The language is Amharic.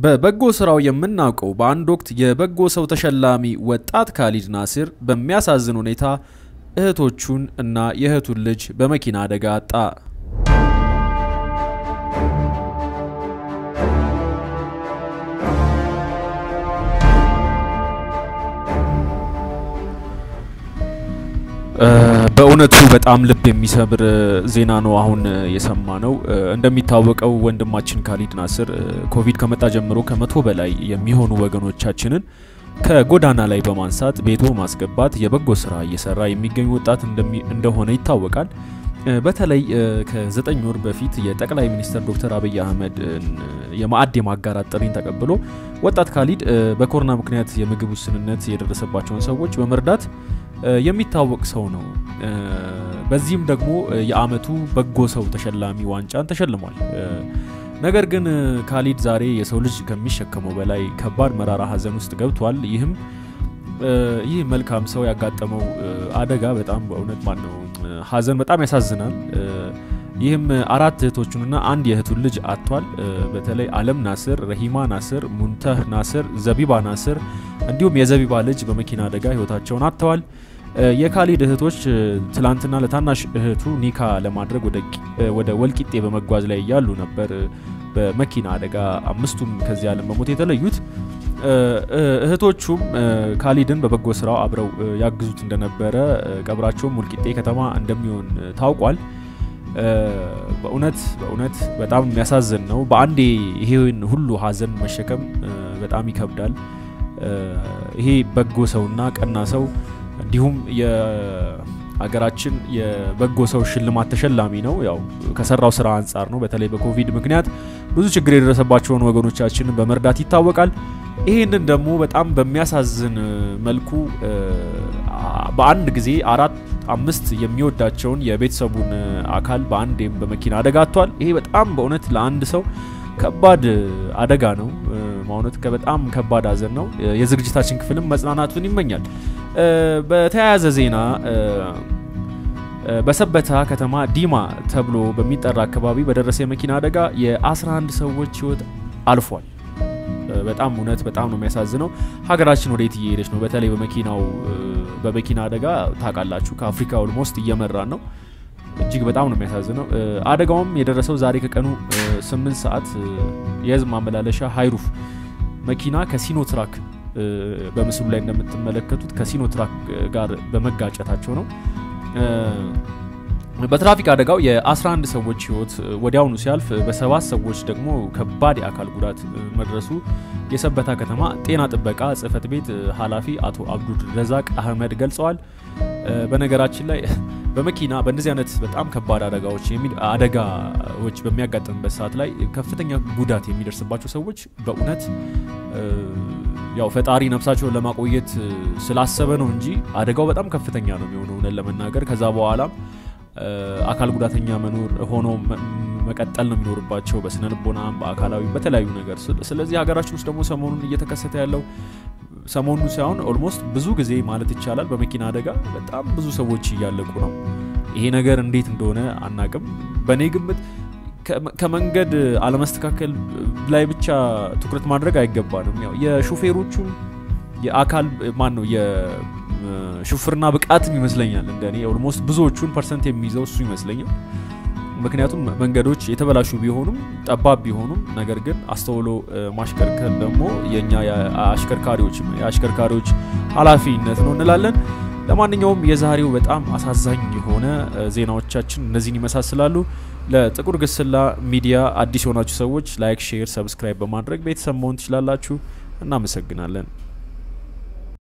በበጎ ስራው የምናውቀው በአንድ ወቅት የበጎ ሰው ተሸላሚ ወጣት ካሊድ ናስር በሚያሳዝን ሁኔታ እህቶቹን እና የእህቱን ልጅ በመኪና አደጋ አጣ። በእውነቱ በጣም ልብ የሚሰብር ዜና ነው አሁን የሰማ ነው። እንደሚታወቀው ወንድማችን ካሊድ ናስር ኮቪድ ከመጣ ጀምሮ ከመቶ በላይ የሚሆኑ ወገኖቻችንን ከጎዳና ላይ በማንሳት ቤቶ ማስገባት የበጎ ስራ እየሰራ የሚገኝ ወጣት እንደሆነ ይታወቃል። በተለይ ከዘጠኝ ወር በፊት የጠቅላይ ሚኒስትር ዶክተር አብይ አህመድ የማዕድ የማጋራት ጥሪን ተቀብሎ ወጣት ካሊድ በኮሮና ምክንያት የምግብ ውስንነት የደረሰባቸውን ሰዎች በመርዳት የሚታወቅ ሰው ነው። በዚህም ደግሞ የአመቱ በጎ ሰው ተሸላሚ ዋንጫን ተሸልሟል። ነገር ግን ካሊድ ዛሬ የሰው ልጅ ከሚሸከመው በላይ ከባድ መራራ ሀዘን ውስጥ ገብቷል። ይህም ይህ መልካም ሰው ያጋጠመው አደጋ በጣም በእውነት ማን ነው ሀዘን በጣም ያሳዝናል። ይህም አራት እህቶቹንና አንድ የእህቱን ልጅ አጥቷል። በተለይ አለም ናስር፣ ረሂማ ናስር፣ ሙንተህ ናስር፣ ዘቢባ ናስር እንዲሁም የዘቢባ ልጅ በመኪና አደጋ ህይወታቸውን አጥተዋል። የካሊድ እህቶች ትላንትና ለታናሽ እህቱ ኒካ ለማድረግ ወደ ወልቂጤ በመጓዝ ላይ እያሉ ነበር በመኪና አደጋ አምስቱም ከዚህ ዓለም በሞት የተለዩት። እህቶቹም ካሊድን በበጎ ስራው አብረው ያግዙት እንደነበረ ቀብራቸውም ወልቂጤ ከተማ እንደሚሆን ታውቋል። በእውነት በእውነት በጣም የሚያሳዝን ነው። በአንዴ ይሄን ሁሉ ሀዘን መሸከም በጣም ይከብዳል። ይሄ በጎ ሰውና ቀና ሰው እንዲሁም የሀገራችን የበጎ ሰው ሽልማት ተሸላሚ ነው። ያው ከሰራው ስራ አንጻር ነው። በተለይ በኮቪድ ምክንያት ብዙ ችግር የደረሰባቸውን ወገኖቻችንን በመርዳት ይታወቃል። ይህንን ደግሞ በጣም በሚያሳዝን መልኩ በአንድ ጊዜ አራት አምስት የሚወዳቸውን የቤተሰቡን አካል በአንዴም በመኪና አደጋ አጥቷል። ይሄ በጣም በእውነት ለአንድ ሰው ከባድ አደጋ ነው። ማውነት በጣም ከባድ ሀዘን ነው። የዝግጅታችን ክፍልም መጽናናቱን ይመኛል። በተያያዘ ዜና በሰበታ ከተማ ዲማ ተብሎ በሚጠራ አካባቢ በደረሰ የመኪና አደጋ የ11 ሰዎች ህይወት አልፏል። በጣም እውነት በጣም ነው የሚያሳዝነው። ሀገራችን ወዴት እየሄደች ነው? በተለይ በመኪናው በመኪና አደጋ ታውቃላችሁ፣ ከአፍሪካ ኦልሞስት እየመራን ነው። እጅግ በጣም ነው የሚያሳዝነው። አደጋውም የደረሰው ዛሬ ከቀኑ 8 ሰዓት የህዝብ ማመላለሻ ሃይሩፍ መኪና ከሲኖ ትራክ በምስሉ ላይ እንደምትመለከቱት ከሲኖ ትራክ ጋር በመጋጨታቸው ነው። በትራፊክ አደጋው የ11 ሰዎች ህይወት ወዲያውኑ ሲያልፍ በሰባት ሰዎች ደግሞ ከባድ የአካል ጉዳት መድረሱ የሰበታ ከተማ ጤና ጥበቃ ጽህፈት ቤት ኃላፊ አቶ አብዱል ረዛቅ አህመድ ገልጸዋል። በነገራችን ላይ በመኪና በእንደዚህ አይነት በጣም ከባድ አደጋዎች አደጋዎች በሚያጋጥምበት ሰዓት ላይ ከፍተኛ ጉዳት የሚደርስባቸው ሰዎች በእውነት ያው ፈጣሪ ነፍሳቸውን ለማቆየት ስላሰበ ነው እንጂ አደጋው በጣም ከፍተኛ ነው የሚሆነው እውነት ለመናገር ከዛ በኋላም አካል ጉዳተኛ መኖር ሆኖ መቀጠል ነው የሚኖርባቸው በስነ ልቦናም በአካላዊ በተለያዩ ነገር። ስለዚህ ሀገራችን ውስጥ ደግሞ ሰሞኑን እየተከሰተ ያለው ሰሞኑ ሳይሆን ኦልሞስት ብዙ ጊዜ ማለት ይቻላል በመኪና አደጋ በጣም ብዙ ሰዎች እያለቁ ነው። ይሄ ነገር እንዴት እንደሆነ አናቅም። በእኔ ግምት ከመንገድ አለመስተካከል ላይ ብቻ ትኩረት ማድረግ አይገባንም። ያው የሹፌሮቹም የአካል ማን ነው የሹፍርና ብቃትም ይመስለኛል እንደ እኔ ኦልሞስት ብዙዎቹን ፐርሰንት የሚይዘው እሱ ይመስለኛል። ምክንያቱም መንገዶች የተበላሹ ቢሆኑም ጠባብ ቢሆኑም ነገር ግን አስተውሎ ማሽከርከር ደግሞ የእኛ የአሽከርካሪዎች የአሽከርካሪዎች ኃላፊነት ነው እንላለን። ለማንኛውም የዛሬው በጣም አሳዛኝ የሆነ ዜናዎቻችን እነዚህን ይመሳስላሉ። ለጥቁር ግስላ ሚዲያ አዲስ የሆናችሁ ሰዎች ላይክ፣ ሼር፣ ሰብስክራይብ በማድረግ ቤተሰብ መሆን ትችላላችሁ። እናመሰግናለን።